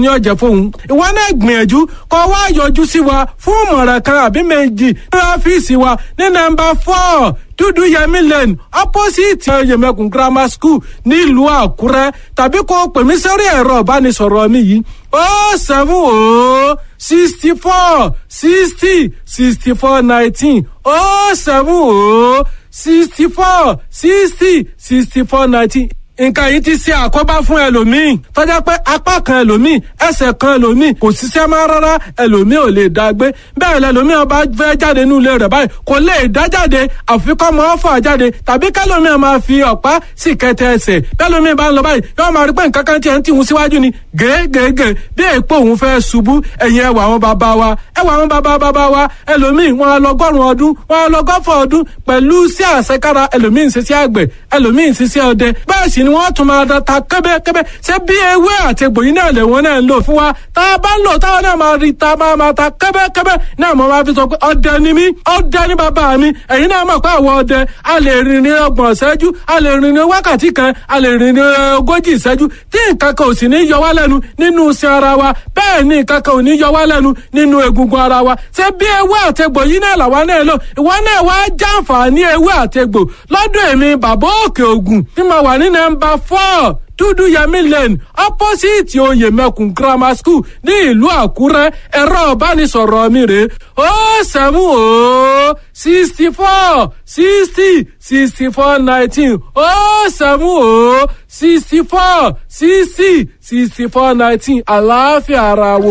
ní ọjà fóun ìwọ náà gbìyànjú kó wá yọjú sí wa fún ìmọ̀ràn kan àbí méjì ní ọ́fíìsì wa ní nọ́mbà four dúdú yẹmí lane opposite yẹmẹkùn grammar school nílùú àkúrẹ́ tàbí kó pè mí sórí ẹ̀rọ ìbánisọ̀rọ̀ mi yìí ó seven ó sixty four sixty sixty four nineteen ó seven ó sixty four sixty sixty four nineteen nǹkan yìí ti ṣe àkóbá fún ẹlòmíì tọ́jà pé apá kan ẹlòmíì ẹsẹ̀ kan ẹlòmíì kò ṣiṣẹ́ máa rárá ẹlòmíì ò lè dá gbé bẹ́ẹ̀ lẹlòmíì ọba fẹ́ jáde nínú ilé rẹ̀ báyìí kò lè dá jáde àfikọ́ mọ́ ọ́fà jáde tàbí kẹlòmíì máa fi ọ̀pá sì kẹtẹ ẹsẹ̀ kẹlòmíì bá ń lọ báyìí yóò máa rí pé nǹkan kan tiẹ̀ ń tìhun síwájú ni gègègè bí èèpo òun fẹ́ ṣubú ẹ̀yìn ẹwà àwọn bàbá wa ẹwà àwọn bàbá bàbá wa ẹlòmíì wọn á lọgọ́rùn ọdún wọn á lọgọ́fọ̀ ọdún pẹ̀lú sí àṣekára ẹlòmíì ń ṣiṣẹ́ àgbẹ̀ ẹlòmíì ń ṣiṣẹ́ ọdẹ bẹ́ẹ̀ sì ni wọ́n tún máa ta kẹ́bẹ́kẹ́bẹ́ ṣé bí ewé àti egbò yìí náà lè wọ́n náà ń lò fún wa tá a bá ń lò táwọn náà máa rí ta máa máa ta kẹ́bẹ́kẹ́bẹ́ náà mo máa fi sọ pé ọdẹ ni mí ọdẹ ni bàbá mi ẹ̀yin náà mọ̀ pé àwọn ọdẹ a lè rìn ní ọgbọ̀n ìṣẹ́jú a lè rìn ní wákàtí kan a lè rìn ní ogójì ìṣẹ́jú tí nǹkan kan ò sì ní yọ wá lẹ́nu nínú iṣan ara wa bẹ́ẹ̀ ni nǹkan kan ò ní yọ wá lẹ́nu nínú egungun ara wa ṣé bí ewé àti egbò yìí náà làwa náà lò ìwọ náà wá jàǹfààní ewé àti egbò lọ́dọ̀ èmi bàbá òkè ògùn tí mo wà ní nọ́mbà four dúdú yẹmí lane opposite oyè mẹkùn grammar school ní ìlú àkúrẹ́ ẹ̀rọ ìbánisọ̀rọ̀ mi rè ó sẹ́mu ó sixty four sixty sixty four nineteen ó sẹ́mu ó sixty four sixty sixty four nineteen àlàáfíà ara wo.